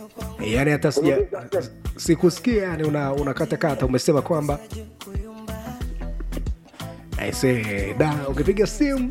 yani hata sija sikusikia yani una unakatakata umesema kwamba aise da ukipiga simu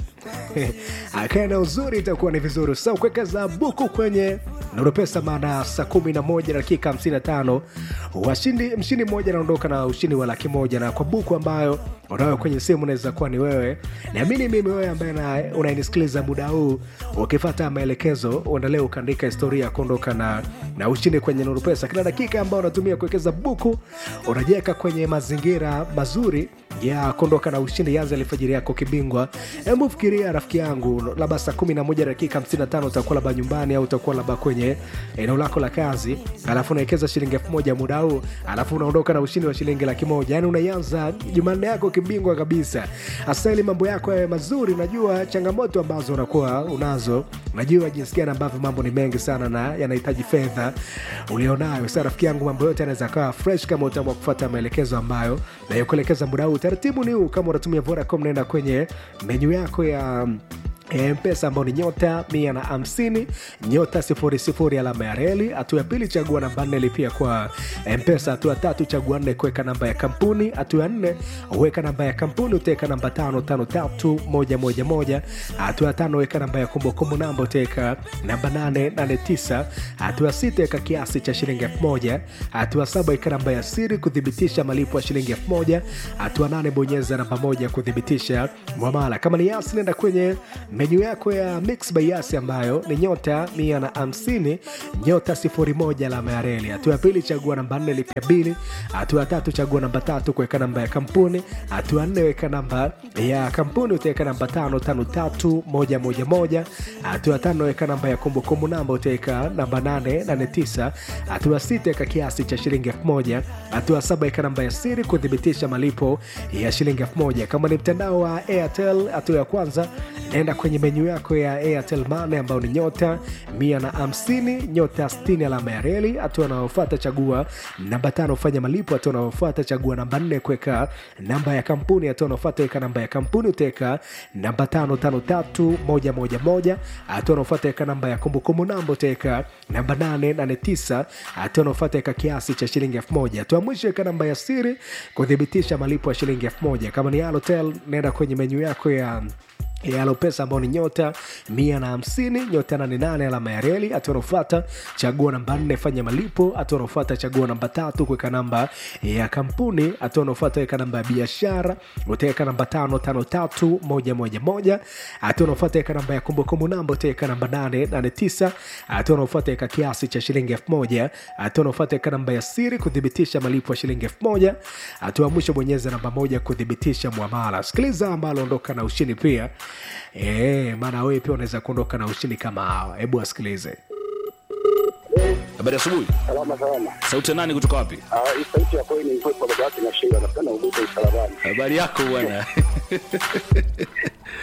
akae na uzuri itakuwa ni vizuri sa kuwekeza buku kwenye Nurupesa maana saa kumi na moja dakika 55 washindi mshindi mmoja anaondoka na ushindi wa laki moja na kwa buku ambayo unayo kwenye simu unaweza kuwa ni wewe naamini mimi wewe ambaye na- unanisikiliza muda huu ukifata maelekezo uendelee ukaandika historia ya kuondoka na, na ushindi kwenye Nurupesa kila dakika ambayo unatumia kuwekeza buku unajiweka kwenye mazingira mazuri ya kuondoka na ushindi yanza alfajiri yako kibingwa hebu fikiria rafiki yangu labda saa 11 dakika 55 utakuwa labda nyumbani au utakuwa labda kwenye eneo lako la kazi alafu unawekeza shilingi elfu moja muda huu alafu unaondoka na ushindi wa shilingi laki moja yani unaianza jumanne yako kibingwa kabisa hasa ili mambo yako yawe mazuri najua changamoto ambazo unakuwa unazo najua jinsi gani ambavyo mambo ni mengi sana na yanahitaji fedha ulionayo sa rafiki yangu mambo yote yanaweza kawa fresh kama utaamua kufuata maelekezo ambayo nayokuelekeza muda huu taratibu ni huu kama unatumia vodacom naenda kwenye menyu yako ya ya mpesa ambao ni nyota mia na hamsini nyota sifuri sifuri alama ya reli hatua ya pili chagua namba nne lipia kwa mpesa hatua ya tatu chagua nne kuweka namba ya kampuni hatua ya nne weka namba ya kampuni utaweka namba tano tano tatu moja moja moja hatua ya tano weka namba ya kumbukumbu namba utaweka namba nane nane tisa hatua ya sita weka kiasi cha shilingi elfu moja hatua ya saba weka namba ya siri kuthibitisha malipo ya shilingi elfu moja hatua nane bonyeza namba moja kuthibitisha mwamala kama ni yasi nenda kwenye menyu yako ya mix by yasi ambayo ni nyota mia na hamsini nyota sifuri moja alama ya reli hatua ya pili chagua namba nne lipia bili hatua ya tatu chagua namba tatu kuweka namba ya kampuni hatua ya nne weka namba ya kampuni utaweka namba tano tano tatu moja moja moja hatua ya tano weka namba ya kumbukumbu namba utaweka namba nane nane tisa hatua ya sita weka kiasi cha shilingi elfu moja hatua ya saba weka namba ya siri kuthibitisha malipo ya shilingi elfu moja kama ni mtandao wa airtel hatua ya kwanza naenda kwenye menyu yako ya airtel mane ambayo ni nyota mia na hamsini nyota 60 alama ya reli hatua anayofuata chagua namba tano fanya malipo hatua anayofuata chagua namba nne kuweka namba ya kampuni hatua anayofuata weka namba ya kampuni utaweka namba tano tano tatu moja moja moja hatua anayofuata weka namba ya kumbukumbu namba utaweka namba nane nane tisa hatua anayofuata weka kiasi cha shilingi elfu moja hatua ya mwisho weka namba ya siri kuthibitisha malipo ya shilingi elfu moja kama ni alotel naenda kwenye menyu yako ya yalo pesa ambao ni nyota mia na hamsini nyota nane nane alama ya reli hatua anaofata chagua namba nne fanya malipo hatua anaofata chagua namba tatu kuweka namba ya kampuni hatua anaofata weka namba ya biashara utaweka namba tano tano tatu moja moja moja hatua anaofata weka namba ya kumbukumbu namba utaweka namba nane nane tisa hatua anaofata weka kiasi cha shilingi elfu moja hatua anaofata weka namba ya siri kuthibitisha malipo ya shilingi elfu moja hatua ya mwisho bonyeza namba moja kuthibitisha mwamala sikiliza ambalo ondoka na ushindi pia e, maana wewe pia unaweza kuondoka na ushindi kama hawa hebu wasikilize Habari asubuhi. Salama salama. Sauti ya nani kutoka wapi? Ah, hii sauti ya kweli ni mkwepo baba yake na shinda napenda uguze usalabani. Habari yako bwana.